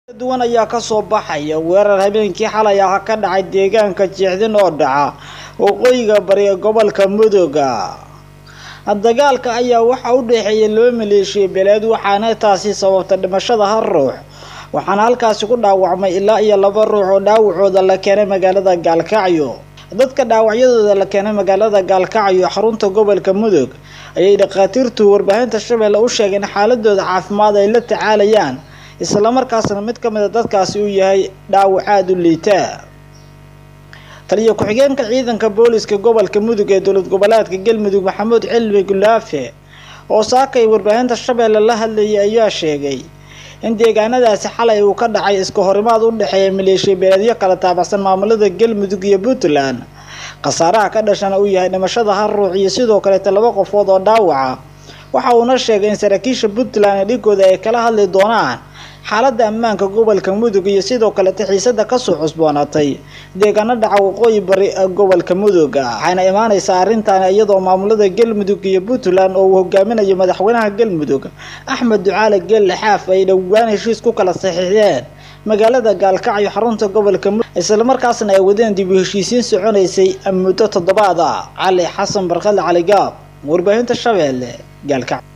duwan ayaa kasoo baxaya weerar habeenkii xalay ah ka dhacay deegaanka jeexdin oo dhaca waqooyiga bari ee gobolka mudooga dagaalka ayaa waxaa u dhexeeya laba maleeshiya beeleed waxaana taasi sababta dhimashada hal ruux waxaana halkaasi ku dhaawacmay ilaa iyo laba ruux oo dhaawacooda la keenay magaalada gaalkacyo dadka dhaawacyadooda la keenay magaalada gaalkacyo xarunta gobolka mudug ayay dhakhaatiirtu warbaahinta shabeelle u sheegeen xaaladooda caafimaad ay la tacaalayaan islamarkaasna mid ka mid a dadkaasi uu yahay dhaawac aada u liitaa taliyo ku-xigeenka ciidanka booliska gobolka mudug ee dowlad goboleedka galmudug maxamuud cilmi gulaafe oo saakay warbaahinta shabeelle la hadlayay ayaa sheegay in deegaanadaasi xalay uu ka dhacay iska horimaad u dhexeeya maleeshiya beeleedyo kala taabacsan maamulada galmudug iyo puntland khasaaraha ka dhashana uu yahay dhimashada hal ruux iyo sidoo kaleeta laba qofood oo dhaawaca waxa uuna sheegay in saraakiisha puntland ee dhigooda ay kala hadli doonaan xaaladda ammaanka gobolka mudug iyo sidoo kaleta xiisada kasoo cusboonaatay deegaano dhaca waqooyi bari gobolka mudug waxayna imaaneysaa arrintan iyadoo maamulada galmudug iyo puntland oo uu hogaaminayo madaxweynaha galmudug axmed ducaale geelle xaaf ay dhowaan heshiis ku kala saxiixdeen magaalada gaalkacyo xarunta gobolka mudug islamarkaasna ay wadeen dib u heshiisiin soconaysay muddo toddobaad ah cali xasan barkadle cali gaab warbaahinta shabeelle gaalkacyo